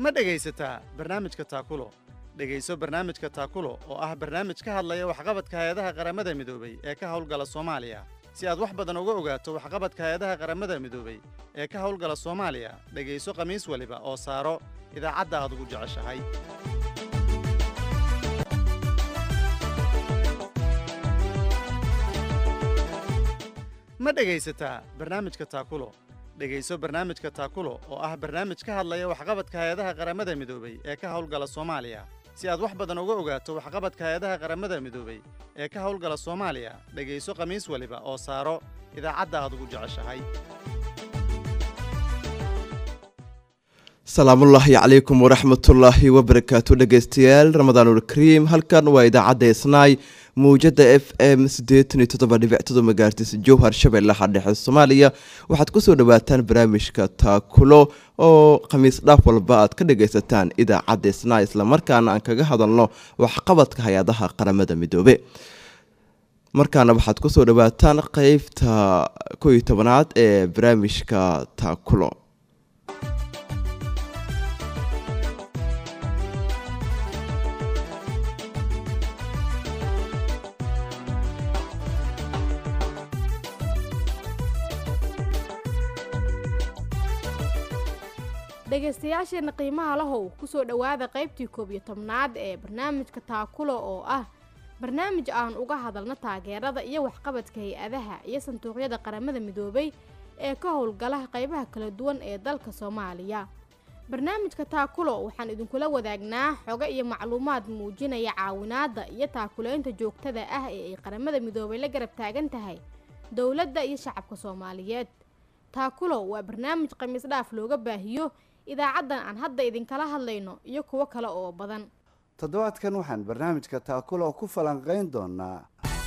ma dhegaysataa barnaamijka taakulo dhegayso barnaamijka taakulo oo ah barnaamij ka hadlaya waxqabadka hay-adaha qaramada midoobay ee ka howlgala soomaaliya si aad wax badan uga ogaato waxqabadka hay-adaha qaramada midoobay ee ka howlgala soomaaliya dhegayso khamiis waliba oo saaro idaacadda aad ugu jeceshahay ma dhegaysataa barnaamijka taakulo dhegayso barnaamijka taakulo oo ah barnaamij ka hadlaya waxqabadka hay-adaha qaramada midoobay ee ka howlgala soomaaliya si aad wax badan uga ogaato waxqabadka hay-adaha qaramada midoobay ee ka howlgala soomaaliya dhegayso khamiis waliba oo saaro idaacadda aad ugu jeceshahay salaamullaahi calaykum waraxmatullaahi wabarakaatu dhegeystayaal ramadaanulkariim halkan waa idaacadda isnaay mawjada f m magaartis jowhar shabeellaha dhexe soomaaliya waxaad kusoo dhawaataan barnaamijka taakulo oo khamiis dhaaf walba aad ka dhagaysataan idaacadda isnaay islamarkaana aan kaga hadalno waxqabadka hay-adaha qaramada midoobe markaana waxaad kusoo dhawaataan qeybta ko iyo tobanaad ee barnaamijka taakulo dhegaystayaasheenna qiimaha lahow kusoo dhowaada qaybtii koob iyo tobnaad ee barnaamijka taakulo oo ah barnaamij aan uga hadalno taageerada iyo waxqabadka hay-adaha iyo sanduuqyada qaramada midoobay ee ka howlgala qaybaha kala duwan ee dalka soomaaliya barnaamijka taakulo waxaan idinkula wadaagnaa xogo iyo macluumaad muujinaya caawinaadda iyo taakuleynta joogtada ah ee ay qaramada midoobay la garab taagan tahay dowladda iyo shacabka soomaaliyeed taakulo waa barnaamij khamiis dhaaf looga baahiyo idaacaddan aan hadda idinkala hadlayno iyo kuwo kale oo badan toddobaadkan waxaan barnaamijka taakulo ku falanqayn doonaa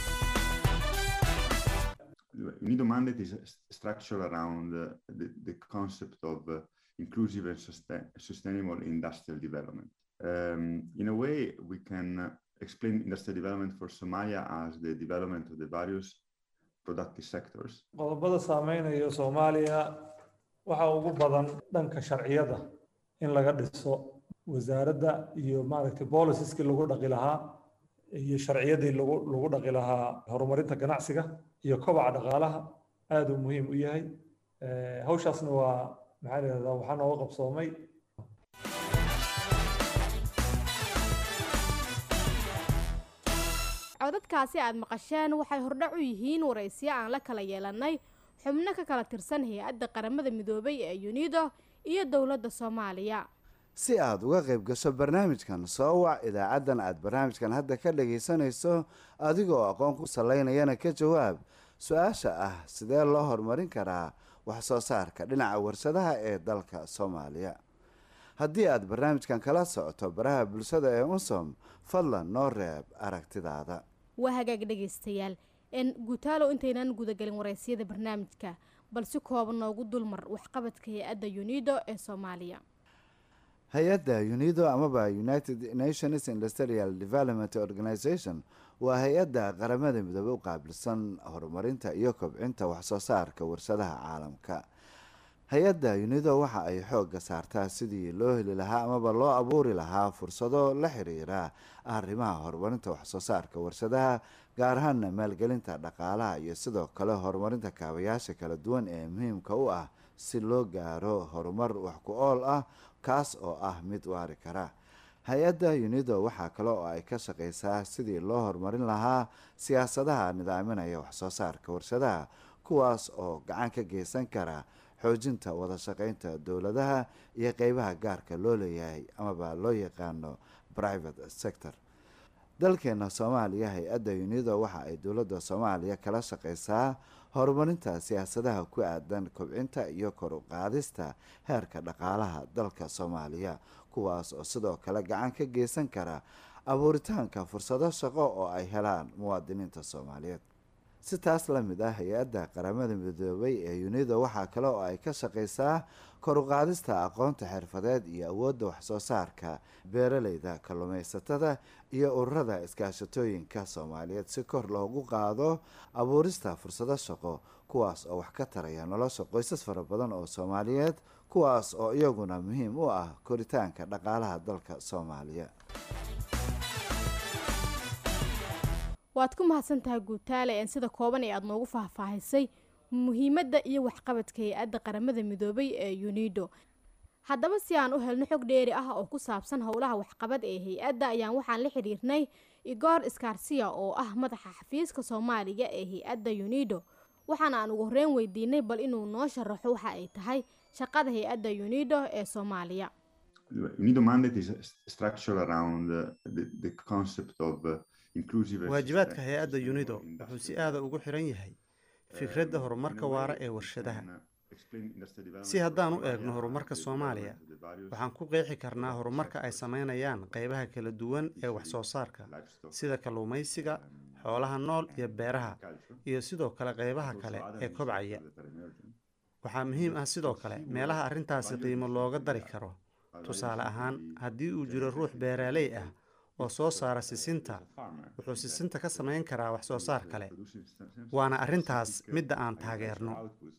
UNIDO mandate is structured around uh, the, the concept of uh, inclusive and sustain, sustainable industrial development. Um, in a way, we can uh, explain industrial development for Somalia as the development of the various productive sectors. qodobada saameynaya soomaaliya waxaa ugu badan dhanka sharciyada in laga dhiso wasaaradda iyo maaragtay bolisiskii lagu dhaqi lahaa iyo sharciyadii lagu lagu dhaqi lahaa horumarinta ganacsiga iyo kobaca dhaqaalaha aada uu muhiim u yahay hawshaasna waa maxaa lahahdaa waxaa nooga qabsoomay codadkaasi aad maqasheen waxay hordhac u yihiin waraysiyo aan la kala yeelanay xubno ka kala tirsan hay-adda qaramada midoobay ee unido iyo dowladda soomaaliya si aad uga qayb gasho barnaamijkan soo wac idaacaddan aad barnaamijkan hadda ka dhagaysanayso adigoo aqoon ku salaynayana ka jawaab su-aasha ah sidee loo horumarin karaa wax soo saarka dhinaca warshadaha ee dalka soomaaliya haddii aad barnaamijkan kala socoto baraha bulshada ee unsom fadlan noo reeb aragtidaada waa hagaag dhegaystayaal n guutaalow intaynan gudagelin waraysiyada barnaamijka bal si kooban noogu dulmar waxqabadka hay-adda unido ee soomaaliya hay-adda unido amaba united nations industrial development organization waa hay-adda qaramada midoobe u qaabilsan horumarinta iyo kobcinta waxsoo saarka warshadaha caalamka hay-adda unido waxa ay xoogga saartaa sidii loo heli lahaa amaba loo abuuri lahaa fursado la xiriira arrimaha horumarinta waxsoo saarka warshadaha gaar ahaana maalgelinta dhaqaalaha iyo sidoo kale horumarinta kaabayaasha kala duwan ee muhiimka u ah si loo gaaro horumar wax ku ool ah kaas oo ah mid waari kara hay-adda unido waxaa kale oo ay ka shaqeysaa sidii loo horumarin lahaa siyaasadaha nidaaminaya waxsoo saarka warshadaha kuwaas oo gacan ka geysan kara xoojinta wada shaqeynta dowladaha iyo qeybaha gaarka loo leeyahay amaba loo yaqaano private sector dalkeena soomaaliya hay-adda unido waxa ay dowladda soomaaliya kala shaqeysaa horumarinta siyaasadaha ku aadan kobcinta iyo kor u qaadista heerka dhaqaalaha dalka soomaaliya kuwaas oo sidoo kale gacan ka geysan kara abuuritaanka fursado shaqo oo ay helaan muwaadiniinta soomaaliyeed si taas la mid ah hay-adda qaramada midoobay ee unido waxaa kale oo ay ka shaqaysaa kor u qaadista aqoonta xirfadeed iyo awoodda waxsoo saarka beeraleyda kalluumaysatada iyo ururada iskaashatooyinka soomaaliyeed si kor loogu qaado abuurista fursado shaqo kuwaas oo wax ka taraya nolosha qoysas fara badan oo soomaaliyeed kuwaas oo iyaguna muhiim u ah koritaanka dhaqaalaha dalka soomaaliya waad ku mahadsan tahay guutaale een sida kooban ee aada noogu faahfaahisay muhiimadda iyo waxqabadka hay-adda qaramada midoobay ee unido haddaba si aan u helno xog dheeri ah oo ku saabsan howlaha waxqabad ee hay-adda ayaan waxaan la xidhiirnay igor skarsiya oo ah madaxa xafiiska soomaaliga ee hay-adda unido waxaana aan ugu horreyn weydiinay bal inuu noo sharaxo waxa ay tahay shaqada hay-adda unido ee soomaaliya UNIDO mandate is structured around uh, the, the concept of uh, inclusive and waajibaadka sustain- hay-adda sustainable unido wuxuu industrial si aada ugu xiran yahay fikradda horumarka waara ee warshadaha si haddaan u eegno horumarka soomaaliya waxaan ku qeexi karnaa horumarka ay sameynayaan qeybaha kala duwan ee wax soo saarka sida kalluumaysiga xoolaha nool iyo beeraha iyo sidoo kale qeybaha kale ee kobcaya waxaa muhiim ah sidoo kale meelaha arrintaasi qiimo looga dari karo tusaale ahaan haddii uu jiro ruux beeraaley ah oo soo saara sisinta wuxuu sisinta ka samayn karaa wax soo saar kale waana arrintaas midda aan taageerno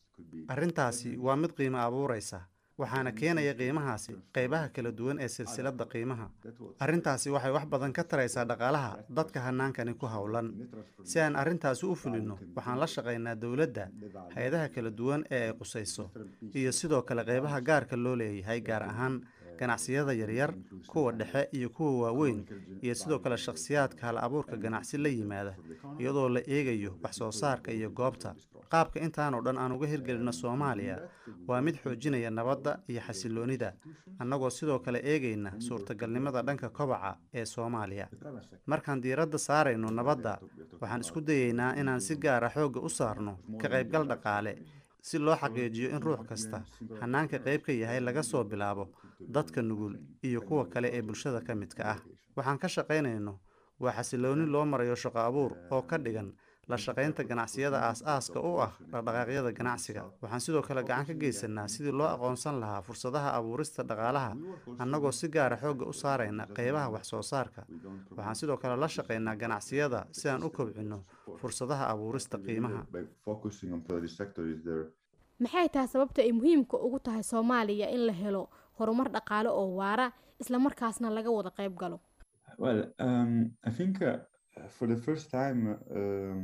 arrintaasi waa mid qiimo abuuraysa waxaana keenaya qiimahaasi qeybaha kala duwan ee silsiladda qiimaha arrintaasi waxay wax badan ka taraysaa dhaqaalaha dadka hanaankani ku howlan si aan arrintaasi u fulinno waxaan la shaqaynaa dowladda hay-adaha kala duwan ee ay qusayso iyo sidoo kale qeybaha gaarka loo leeyahay gaar ahaan ganacsiyada yaryar kuwa dhexe iyo kuwa waaweyn iyo sidoo kale shakhsiyaadka hal abuurka ganacsi la yimaada iyadoo la eegayo wax soo saarka iyo goobta qaabka intaanoo dhan aan uga hirgelino soomaaliya waa mid xoojinaya nabadda iyo xasiloonida annagoo sidoo kale eegayna suurtagalnimada dhanka kobaca ee soomaaliya markaan diiradda saarayno nabadda waxaan isku dayeynaa inaan si gaara xoogga u saarno ka qaybgal dhaqaale si loo xaqiijiyo in ruux kasta hanaanka qayb ka yahay laga soo bilaabo dadka nugul iyo kuwa kale ee bulshada ka midka ah waxaan ka shaqaynayno waa xasilooni loo marayo shaqo abuur oo ka dhigan la shaqaynta ganacsiyada aas-aaska u ah dhaqdhaqaaqyada ganacsiga waxaan sidoo kale gacan ka geysanaa sidii loo aqoonsan lahaa fursadaha abuurista dhaqaalaha annagoo si gaara xoogga u saarayna qeybaha wax soo saarka waxaan sidoo kale la shaqaynaa ganacsiyada si aan u kobcinno fursadaha abuurista qiimaha by focusing on produce sector is there maxay tahay sababta ay muhiimka ugu tahay soomaaliya in la helo horumar dhaqaale oo waara islamarkaasna laga wada qayb galo Well, um, I think uh, for the first time, um,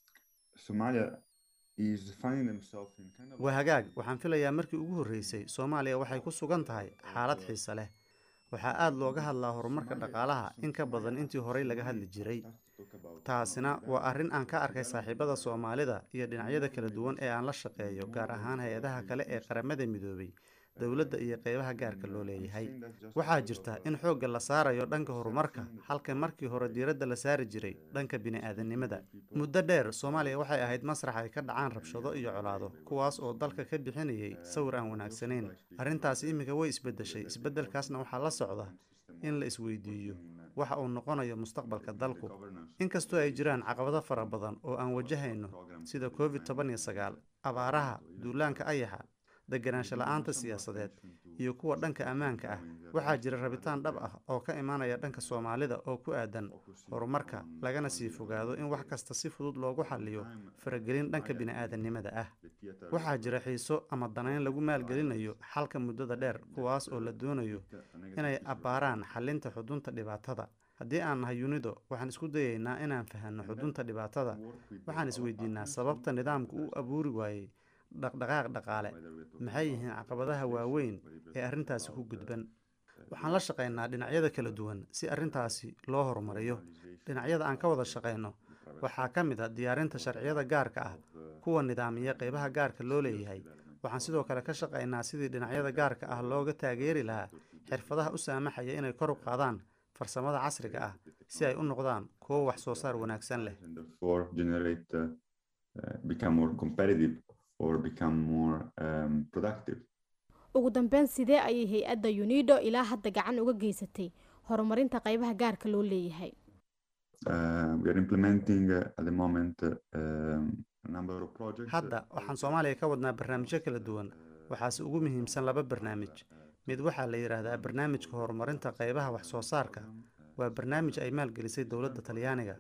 Somalia is finding themselves in kind of. waa hagaag waxaan filayaa markii ugu horreysay soomaaliya waxay ku sugan tahay xaalad xiise leh waxaa aada looga hadlaa horumarka dhaqaalaha in ka badan intii horey laga hadli jiray taasina waa arrin aan ka arkay saaxiibada soomaalida iyo dhinacyada kala duwan ee aan la shaqeeyo gaar ahaan hay-adaha kale ee qaramada midoobay dowladda iyo qeybaha gaarka loo leeyahay waxaa jirta in xoogga la saarayo dhanka horumarka halka markii hore diiradda la saari jiray dhanka bini-aadanimada muddo dheer soomaaliya waxay ahayd masrax ay ka dhacaan rabshado iyo colaado kuwaas oo dalka ka bixinayay sawir aan wanaagsanayn arrintaasi iminka way isbeddeshay isbeddelkaasna waxaa la socda in la isweydiiyo waxa uu noqonayo mustaqbalka dalku inkastoo ay jiraan caqabado fara badan oo aan wajahayno sida covid toban iyo sagaal abaaraha duulaanka ayaxa deganaansho la-aanta siyaasadeed iyo kuwa dhanka ammaanka ah waxaa jira rabitaan dhab ah oo ka imaanaya dhanka soomaalida oo ku aadan horumarka lagana sii fogaado in wax kasta si fudud loogu xaliyo faragelin dhanka bini-aadanimada ah waxaa jira xiiso ama danayn lagu maalgelinayo xalka muddada dheer kuwaas oo la doonayo inay abbaaraan xalinta xudunta dhibaatada haddii aan nahay unido waxaan isku dayeynaa inaan fahanno xudunta dhibaatada waxaan isweydiinaa sababta nidaamku u abuuri waayey dhaqdhaqaaq dhaqaale maxay yihiin caqabadaha waaweyn ee arrintaasi ku gudban waxaan la shaqaynaa dhinacyada kala duwan si arrintaasi loo horumariyo dhinacyada aan ka wada shaqayno waxaa ka mid a diyaarinta sharciyada gaarka ah kuwa nidaamiya qeybaha gaarka loo leeyahay waxaan sidoo kale ka shaqaynaa sidii dhinacyada gaarka ah looga taageeri lahaa xirfadaha u saamaxaya inay kor u qaadaan farsamada casriga ah si ay u noqdaan kuwo wax soo saar wanaagsan leh and therefore generate uh, uh, become more competitive or become more um, productive. ugu dambeyn sidee ayay hay-adda unido ilaa hadda gacan uga geysatay horumarinta qeybaha gaarka loo leeyahay Uh, we are implementing uh, at the moment uh, um, a number of projects. hadda waxaan soomaaliya ka wadnaa barnaamijyo kala duwan waxaase ugu muhiimsan laba barnaamij mid waxaa la yidhaahdaa barnaamijka horumarinta qaybaha wax soo saarka waa barnaamij ay maalgelisay dowladda talyaaniga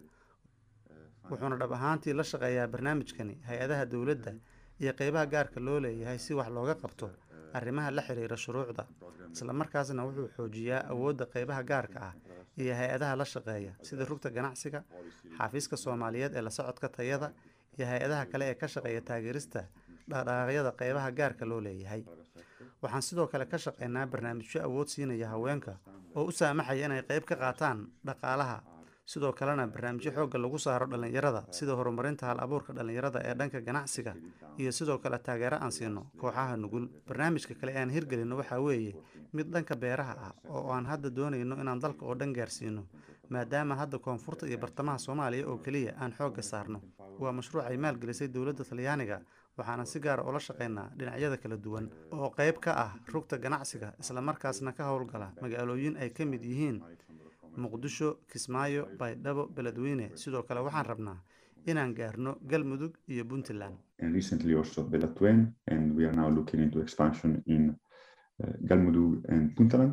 wuxuuna dhab ahaantii la shaqeeyaa barnaamijkani hay-adaha dowladda iyo qaybaha gaarka loo leeyahay si wax looga qabto arrimaha la xiriira shuruucda islamarkaasna wuxuu xoojiyaa awoodda qaybaha gaarka ah iyo hay-adaha la shaqeeya sida rugta ganacsiga xafiiska soomaaliyeed ee la socodka tayada iyo hay-adaha kale ee ka shaqeeya taageerista dhaqdhaqaaqyada qaybaha gaarka loo leeyahay waxaan sidoo kale ka shaqeynaa barnaamijyo awood siinaya haweenka oo u saamaxaya inay qayb ka qaataan dhaqaalaha sidoo kalena barnaamijyo xoogga lagu saaro dhallinyarada sida horumarinta hal abuurka dhallinyarada ee dhanka ganacsiga iyo sidoo kale taageero aan siino kooxaha nugul barnaamijka kale ee aan hirgelino waxaa weeye mid dhanka beeraha ah oo aan hadda doonayno inaan dalka oo dhan gaarsiino maadaama hadda koonfurta iyo bartamaha soomaaliya oo keliya aan xoogga saarno waa mashruuc ay maalgelisay dowladda talyaaniga waxaana si gaara ula shaqeynaa dhinacyada kala duwan oo qayb ka ah rugta ganacsiga islamarkaasna ka howlgala magaalooyin ay ka mid yihiin muqdisho kismaayo baydhabo beledweyne sidoo kale waxaan rabnaa inaan gaarno galmudug iyo puntland and recently also Belatuen, and we are now looking into expansion in uh, Galmudug and Puntland.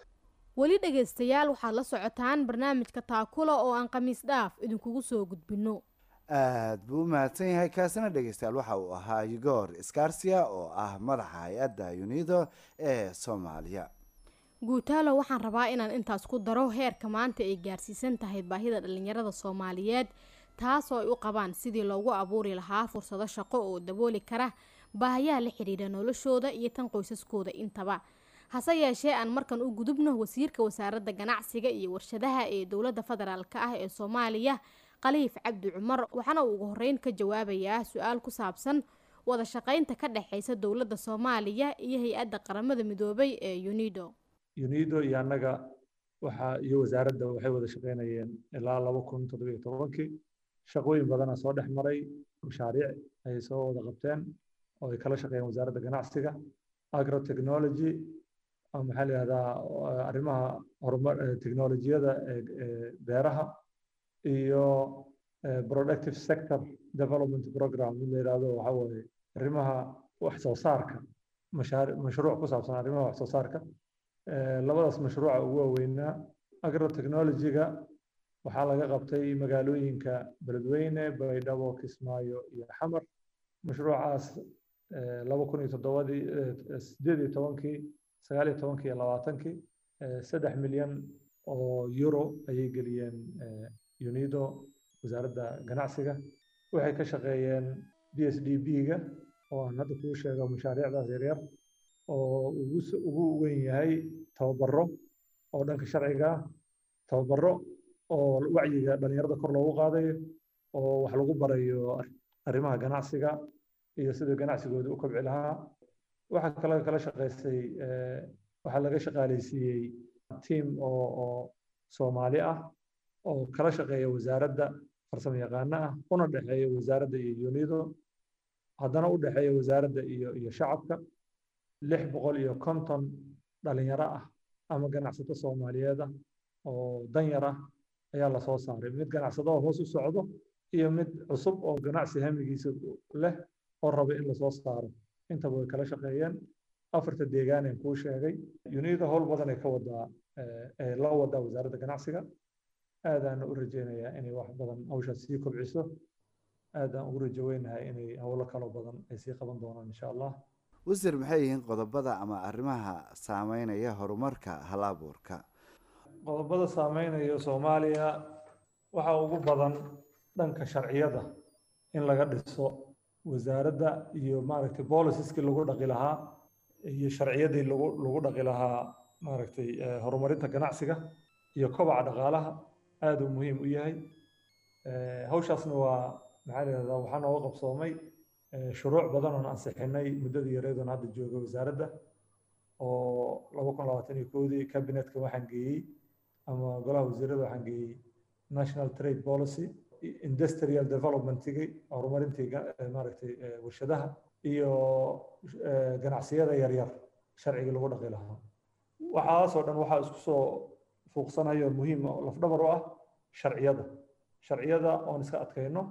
weli dhegaystayaal waxaad la socotaan barnaamijka taakula oo aan khamiis dhaaf idinkugu soo gudbinno aada buu u mahadsan yahay kaasina dhegeystayaal waxa uu ahaa igor scarsia oo ah madaxa hay-adda unido ee soomaaliya guutaalo waxaan rabaa inaan intaas ku daro heerka maanta ay gaarsiisan tahay baahida dhallinyarada soomaaliyeed taasoo ay u qabaan sidii loogu abuuri lahaa fursado shaqo oo dabooli kara baahayaha la xidhiidha noloshooda iyo tan qoysaskooda intaba hase yeeshee aan markan u gudubno wasiirka wasaaradda ganacsiga iyo warshadaha ee dowladda federaalk ah ee soomaaliya khaliif cabdi cumar waxaana uu ugu horeyn ka jawaabayaa su-aal ku saabsan wada shaqeynta ka dhexeysa dowladda soomaaliya iyo hay-adda qaramada midoobay ee unido unido iyo annaga waxa iyo wasaaradda waxay wada shaqeynayeen ilaa laba kun toddobiyo tobankii shaqooyin badana soo dhex maray mashaariic ay soo wada qabteen oo ay kala shaqeeyeen wasaaradda ganacsiga agrotechnology maxaa la yihahdaa arrimaha horumar technolojiyada ee beeraha iyo productive sector development program mid la yihahdo waxa waaye arrimaha wax soo saarka mashaari mashruuc ku saabsan arrimaha wax soo saarka labadaas mashruuca ugu waaweynaa agrotechnology-ga waxaa laga qabtay magaalooyinka beledweyne baydhabo kismaayo iyo xamar mashruucaas laba kun iyo toddobadii sideed iyo tobankii sagaal iyo tobankii iyo labaatankii saddex milyan oo euro ayay geliyeen unido wasaaradda ganacsiga waxay ka shaqeeyeen b s d b-ga oo aan hadda kuu sheego mashaariicdaas yaryar oo ugu weyn yahay tababaro oo dhanka sharciga ah tababaro oo wacyiga dhalinyarada kor loogu qaadayo oo wax lagu barayo arrimaha ganacsiga iyo sida ganacsigooda u kobci lahaa waxaa kale kala shaqaysay waxaa laga shaqaaleysiiyey tiam oo oo soomaali ah oo kala shaqeeya wasaaradda farsamo yaqaano ah una dhexeeya wasaaradda iyo unido haddana u dhexeeya wasaaradda iyo iyo shacabka lix boqol iyo konton dhalinyaro ah ama ganacsato soomaaliyeed ah oo danyar ah ayaa lasoo saaray mid ganacsado oo hoos u socdo iyo mid cusub oo ganacsi hamigiisa leh oo raba in lasoo saaro intaba way kala shaqeeyeen afarta deegaaneen kuu sheegay unida howl badan ay ka wadaa ee la wadaa wasaaradda ganacsiga aadaan u rajeynayaa inay wax badan hawshaas sii kobciso aadaan ugu rajoweynahay inay howlo kalo badan ay sii qaban doonaan insha allah wasiir maxay yihiin qodobada ama arrimaha saameynaya horumarka hal abuurka qodobada saameynaya soomaaliya waxaa ugu badan dhanka sharciyada in laga dhiso wasaaradda iyo maaragtay bolisiskii lagu dhaqi lahaa iyo sharciyadii lagu lagu dhaqi lahaa maaragtay horumarinta ganacsiga iyo kobaca dhaqaalaha aada uu muhiim u yahay hawshaasna waa maxaa la yihahdaa waxaa nooga qabsoomay shuruuc badan oon ansixinay muddadii yareedoon hadda jooga wasaaradda oo laba kun labaatan iyo koodii cabinetka waxaan geeyey ama golaha wasiirada waxaan geeyey national trade policy industrial developmentigii horumarintii maaragtay warshadaha iyo ganacsiyada yaryar sharcigii lagu dhaqi lahaa waxaasoo dhan waxaa isku soo fuuqsanayo muhiim lafdhabar u ah sharciyada sharciyada oon iska adkayno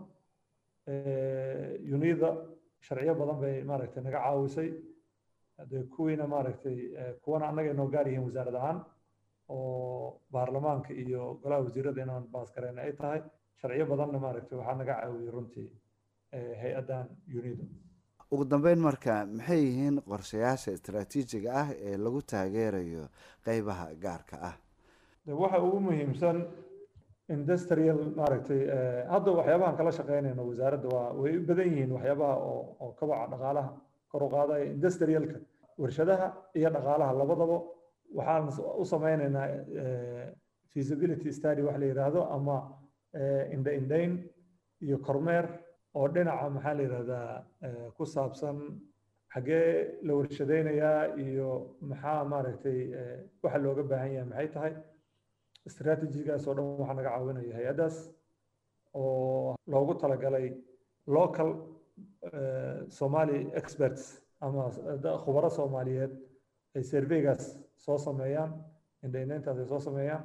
unida sharciyo badan bay maaragtay naga caawisay dee kuwiina maaragtay kuwana annaga inoo gaar yihiin wasaarad ahaan oo baarlamaanka iyo golaha wasiirada inaan baas garayna ay tahay sharciyo badanna maaragtay waxaa naga caawiyey runtii hay-addan unida ugu dambeyn marka maxay yihiin qorshayaasha istaraatiijiga ah ee lagu taageerayo qeybaha gaarka ah de waxa ugu muhiimsan industrial maaragtay hadda waxyaabahan kala shaqeynayno wasaaradda waa way u badan yihiin waxyaabaha oo oo kabaca dhaqaalaha kor u qaadaya industrialka warshadaha iyo dhaqaalaha labadaba waxaan u sameynaynaa feasibility study wax la yidhaahdo ama indha indhayn iyo kormeer oo dhinaca maxaa la yidhahdaa ku saabsan xaggee la warshadaynayaa iyo maxaa maaragtay waxa looga baahan yahay maxay tahay strategigaas oo dhan waxaa naga caawinaya hay-addaas oo loogu talagalay local somali experts ama khubaro soomaaliyeed ay surveygaas soo sameeyaan indhaynayntaas ay soo sameeyaan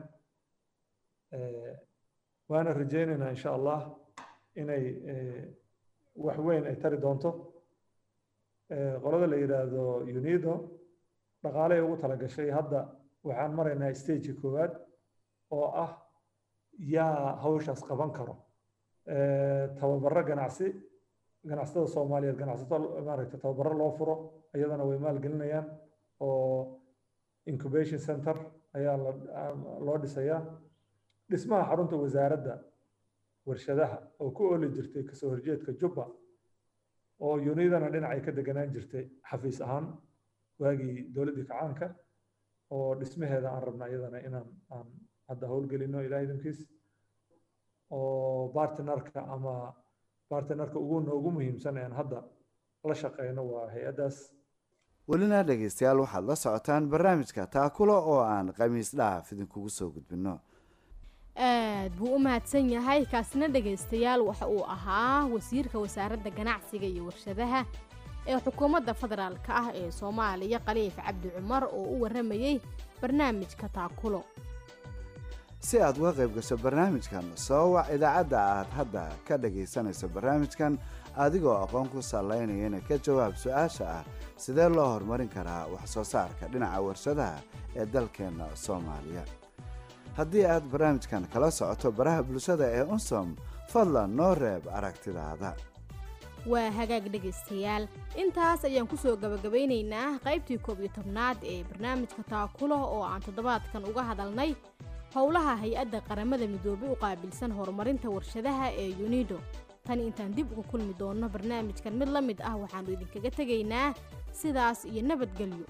waana rajaynaynaa insha allah inay wax weyn ay tari doonto qolada la yidhaahdo unido dhaqaaley ugu talagashay hadda waxaan maraynaa stageka koowaad oo ah yaa hawshaas qaban karo tababaro ganacsi ganacsatada soomaaliyeed ganacsato maaragtay tababaro loo furo iyadana way maalgelinayaan oo incubation center ayaa loo dhisayaa dhismaha xarunta wasaaradda warshadaha oo ku ooli jirtay kasoo horjeedka jubba oo unidana dhinacay ka deganaan jirtay xafiis ahaan waagii dowladdii kacaanka oo dhismaheeda aan rabna iyadana inaan aan hadda howlgelino ilaah idinkiis oo bartnerka ama bartnerka ugu noogu muhiimsan aan hadda la shaqeyno waa hay-addaas welina dhegeystayaal waxaad la socotaan barnaamijka taakulo oo aan khamiis dhaaf idinkugu soo gudbino aad buu u mahadsan yahay kaasina dhegaystayaal waxa uu ahaa wasiirka wasaaradda ganacsiga iyo warshadaha ee xukuumadda federaalka ah ee soomaaliya khaliif cabdi cumar oo u warramayey barnaamijka taakulo si aad uga qayb gasho barnaamijkan soo wac idaacadda aad hadda ka dhagaysanayso barnaamijkan adigoo aqoon ku sallaynayana ka jawaab su-aasha ah sidee loo horumarin karaa wax soo saarka dhinaca warshadaha ee dalkeenna soomaaliya haddii aad barnaamijkan kala socoto baraha bulshada ee unsom fadlan noo reeb aragtidaada waa hagaag dhegaystayaal intaas ayaan ku soo gabagabaynaynaa qaybtii koob iyo tobnaad ee barnaamijka taakulo oo aan toddobaadkan uga hadalnay howlaha hay-adda qaramada midoobay u qaabilsan horumarinta warshadaha ee yunido tan intaan dib uga kulmi doonno barnaamijkan mid la mid ah waxaannu idinkaga tegaynaa sidaas iyo nabadgelyo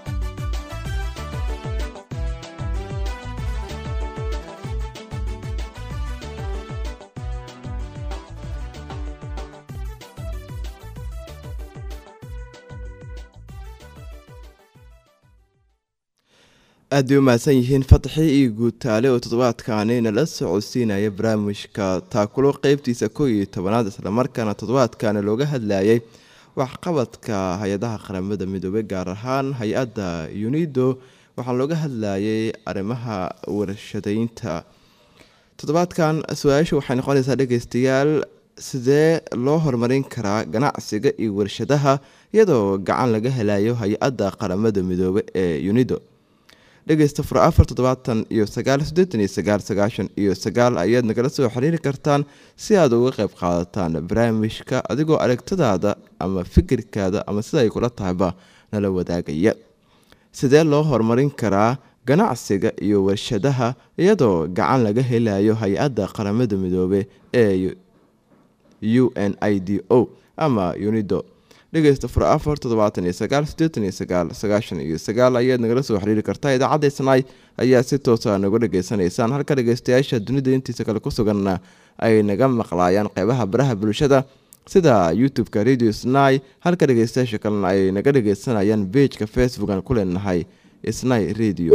aad bay u mahadsan yihiin fataxi iyo guutaale oo toddobaadkaani nala socodsiinaya barnaamijka taakulo qeybtiisa kow iyo tobanaad islamarkaana toddobaadkaani looga hadlayay waxqabadka hay-adaha qaramada midoobey gaar ahaan hay-adda unido waxaa looga hadlayay arrimaha warshadaynta toddobaadkan su-aasha waxay noqonaysaa dhegeystayaal sidee loo horumarin karaa ganacsiga iyo warshadaha iyadoo gacan laga helayo hay-adda qaramada midoobe ee unido dhegeysta fur afar toddobaatan iyo sagaal siddeetan iyo sagaal sagaashan iyo sagaal ayaad nagala soo xiriiri kartaan si aad uga qayb qaadataan barnaamijka adigoo aragtadaada ama fikirkaada ama sida ay kula tahayba nala wadaagaya sidee loo horumarin karaa ganacsiga iyo warshadaha iyadoo gacan laga helayo hay-adda qaramada midoobe ee u n i d o ama unido dhegeysta fur afar toddobaatan iyo sagaal siddeetan iyo sagaal sagaashan iyo sagaal ayaad nagala soo xiriiri kartaa idaacadda isnaay ayaa si toosa nagu dhageysanaysaan halka dhegeystayaasha dunida intiisa kale ku suganna ay naga maqlaayaan qeybaha baraha bulshada sida youtube-ka radio snai halka dhegeystayaasha kalena ay naga dhegeysanayaan beijka facebook aan ku leenahay snai radio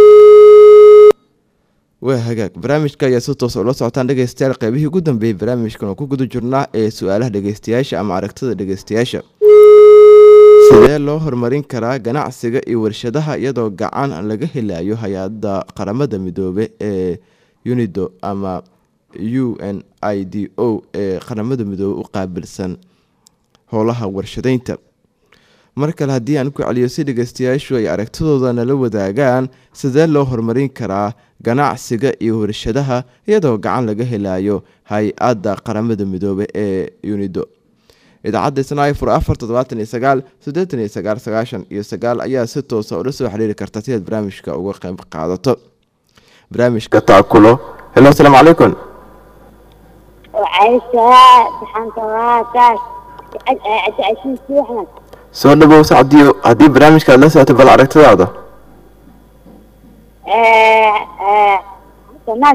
waa hagaag barnaamijka ayaa si toos ula socotaan dhegeystayaal qeybihii ugu dambeeyey barnaamijkan oo ku guda jirnaa ee su-aalaha dhegeystayaasha ama aragtida dhegeystayaasha sidee loo horumarin karaa ganacsiga iyo warshadaha iyadoo gacan laga helayo hay-adda qaramada midoobe ee unido ama u n i d o ee qaramada midoobey u qaabilsan howlaha warshadeynta mar kale haddii aan ku celiyo si dhegeystayaashu ay aragtidooda nala wadaagaan sidee loo horumarin karaa ganacsiga iyo warshadaha iyadoo gacan laga helayo hay-adda qaramada midoobe ee unido idaacadda snai fur afar toddobaatan iyo sagaal siddeetan iyo sagaal sagaashan iyo sagaal ayaa si toosa ula soo xiriiri karta si aad barnaamijka uga qayb qaadato barnaamijka taakulo helo asalaamu calaykum وعيشها بحنطراتك عشان أحمد soo dhawow sacdiyo haddii barnaamijka aad la socoto bal aragtidaada الناس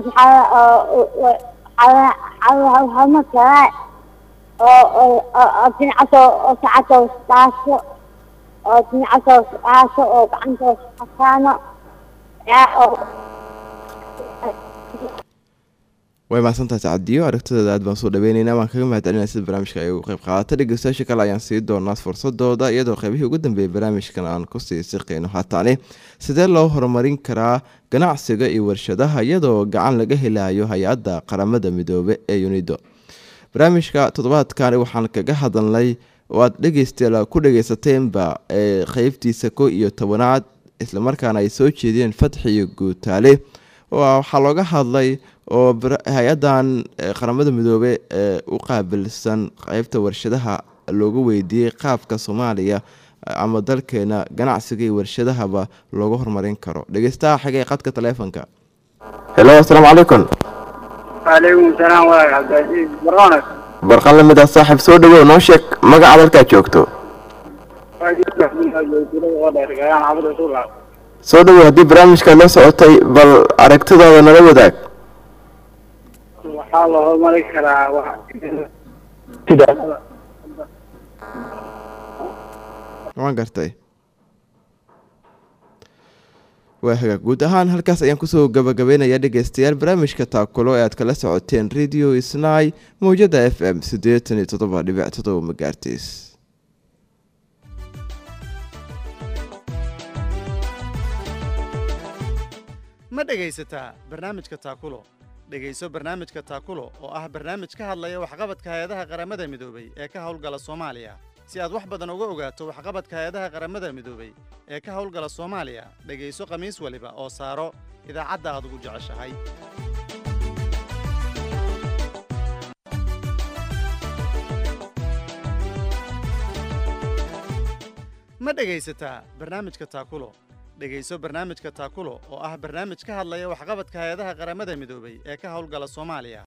هم كراء أو تنعسوا أو ساعته وستاسو أو تنعسوا وستاسو أو بعنته وستاسانو way mahadsantahay sacadiyo aragtideeda aad baan soo dhaweyneynaa waan kaga mahad celinaya sida barnaamijka ay uga qayb qaadata dhegeystayaasha kale ayaan sii doonaa fursadooda iyadoo qaybihii ugu dambeeyay barnaamijkan aan kusii siqeyno haataane sidee loo horumarin karaa ganacsiga iyo warshadaha iyadoo gacan laga helayo hay-adda qaramada midoobe ee unido barnaamijka toddobaadkani waxaan kaga hadalnay oo aad dhegeystayaal ku dhegeysateen-ba ee qeybtiisa ko iyo tobanaad islamarkaana ay soo jeediyeen fatxi iyo guutaale oo waxaa looga hadlay oo hay-adan qaramada midoobe ee u qaabilsan qeybta warshadaha loogu weydiiyey qaabka soomaaliya ama dalkeena ganacsiga iyo warshadahaba looga horumarin karo dhegeystaha xigay qadka taleefonka helo asalaamu calaykum وعليكم السلام ورحمة عبد العزيز برونك barqan lamid ah saaxiib soo dhawow noo sheeg magaca dalkaad joogto soo dhawow haddii barnaamijka la socotay bal aragtidaada nala wadaag waxaa la horumarin karaa waan gartay waa hagaag guud ahaan halkaas ayaan kusoo gabagabeynayaa dhegeystayaal barnaamijka taakulo ee aad kala socoteen radio snai mawjada f m siddeetan iyo toddoba dhibic toddoba magaartiis ma dhegaysataa barnaamijka taakulo dhegayso barnaamijka taakulo oo ah barnaamij ka hadlaya waxqabadka hay-adaha qaramada midoobay ee ka howlgala soomaaliya si aad wax badan uga ogaato waxqabadka hay-adaha qaramada midoobay ee ka howlgala soomaaliya dhegayso khamiis waliba oo saaro idaacadda aad ugu jeceshahay ma dhegaysataa barnaamijka taakulo dhegayso barnaamijka taakulo oo ah barnaamij ka hadlaya waxqabadka hay-adaha qaramada midoobay ee ka howlgala soomaaliya